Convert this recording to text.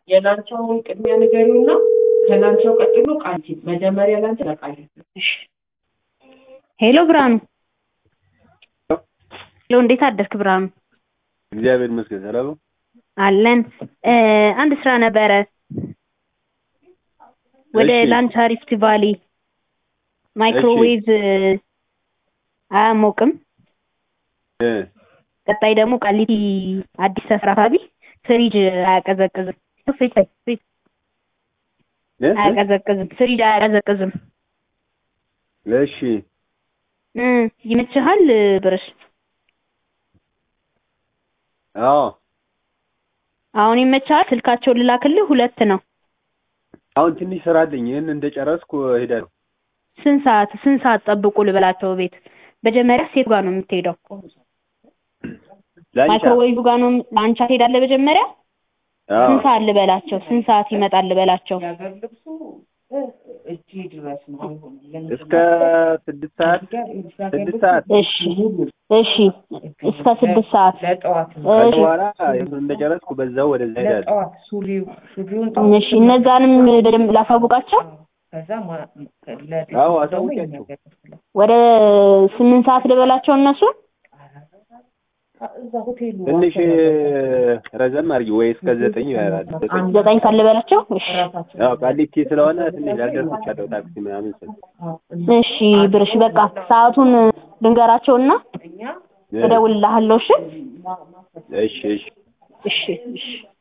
የላንቻውን ቅድሚያ ንገሪውና ከላንቻው ቀጥሎ ቃሊቲ መጀመሪያ ላንቻ ለቃሊቲ ሄሎ ብርሃኑ ሄሎ እንዴት አደርክ ብርሃኑ እግዚአብሔር ይመስገን ሰላም ነው። አለን እ አንድ ስራ ነበረ ወደ እሺ። ላንቻ ሪፍት ቫሊ ማይክሮዌቭ አያሞቅም እ ቀጣይ ደግሞ ቃሊቲ አዲስ ሰፈር አካባቢ ፍሪጅ አያቀዘቅዝም ፍሪጅ ፍሪጅ እ? አያቀዘቅዝም ፍሪጅ አያቀዘቅዝም እሺ እ ይመችሃል ብርሽ አዎ አሁን ይመችሃል ስልካቸውን ልላክልህ ሁለት ነው አሁን ትንሽ ስራ አለኝ። ይህን እንደጨረስኩ እሄዳለሁ። ስንት ሰዓት ስንት ሰዓት ጠብቁ ልበላቸው ቤት መጀመሪያ ሴት ጋር ነው የምትሄደው ላንቻ ማይክሮዌቭ ጋር ነው ላንቻ ትሄዳለህ መጀመሪያ አዎ ስንት ሰዓት ልበላቸው ስንት ሰዓት ይመጣል ልበላቸው የሀገር ልብሱ እ እጅ ድረስ ነው አይሆንም። እስከ ስድስት ሰዓት ስድስት ሰዓት እሺ እሺ እስከ ስድስት ሰዓት ለጠዋት ነው ከዛ እሺ በኋላ ይህን እንደጨረስኩ በዛው ወደዛ እሄዳለሁ። ለጠዋት ሱሪው ሱሪውን እሺ እነዛንም በደንብ ላሳውቃቸው ከዛ ማ- ለቤት አዎ፣ ደግሞ አሳውቂያቸው። ይነገራል። ወደ ስምንት ሰዓት ልበላቸው እነሱን እዛ ሆቴሉ ትንሽ ረዘም አድርጊ ወይ እስከ ዘጠኝ ይላል። ዘጠኝ ዘጠኝ ሰዓት ልበላቸው እሺ ራሳቸው ያው ቃሊቲ ስለሆነ ትንሽ ላልደርስ እችላለሁ። ታክሲ ምናምን ስል እሺ ብርሽ በቃ ሰዓቱን ልንገራቸውና እኛ እ፣ እደውልልሃለሁ እሺ እሺ እሺ እሺ እሺ